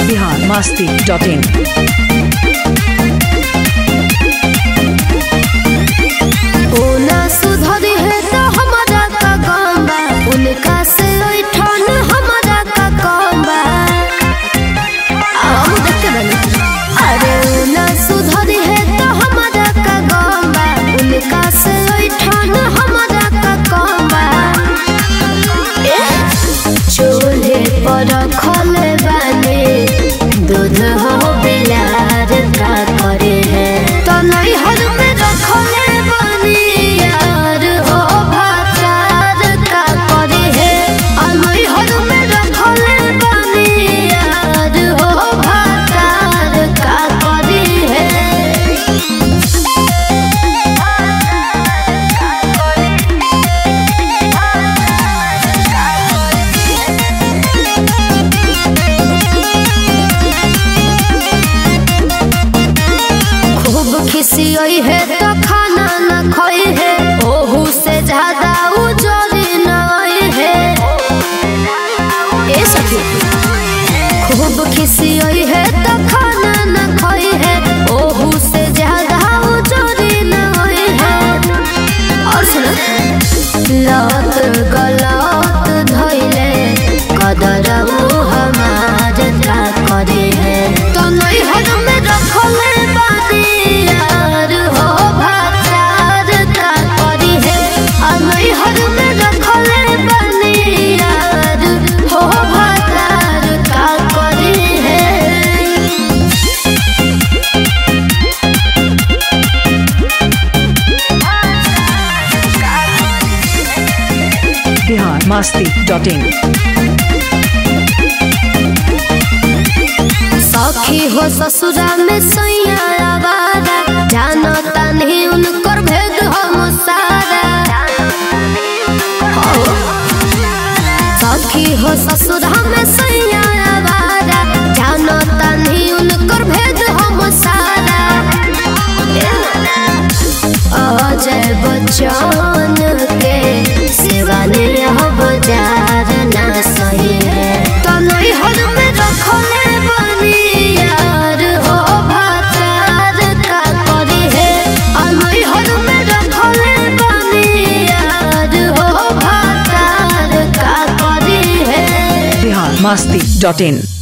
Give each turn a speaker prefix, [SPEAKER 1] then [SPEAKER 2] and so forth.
[SPEAKER 1] Bihar Masti dot in
[SPEAKER 2] ओना सुधरी है तो हमारा का काम बा उनका से ऐठन हमारा का काम बा हम देख के बनी अरे ओना सुधरी है तो हमारा का काम बा उनका से ऐठन हमारा का काम बा ए, चूल्हे पर खोले बानी दूध हो बिलार का करे है तो नहीं हर में रखले बानी यार हो भातार का करे है और नहीं हर में रखले बानी यार हो भातार का करे है खूब खिसियई है तो खाना न खोई है ओहू से ज्यादा उजरी नई है ए सखी खूब खिसियई है तो खाना न खोई है ओहू से ज्यादा उजरी नई है और सुनो लत गलत धइले कदरऊ हमार का करे है तो नहीं हद में रखले बानी यार हो भातार का करी है और नहीं हद में रखले बानी यार हो भातार का करी है
[SPEAKER 1] बिहार मस्ती डॉट इन
[SPEAKER 2] सखी हो ससुरा में सैया आवारा जानो तनी उनकर भेद हम सारा हो। सखी हो ससुरा में सैया आवारा जानो तनी उनकर भेद हम सारा अजय बच्चन के सिवा हो बाजार ना सही है तो नहीं हद में रखले बनी यार हो भातार का करी है और नहीं हद में रखले बनी यार हो भातार का करी है
[SPEAKER 1] बिहार मस्ती डॉट इन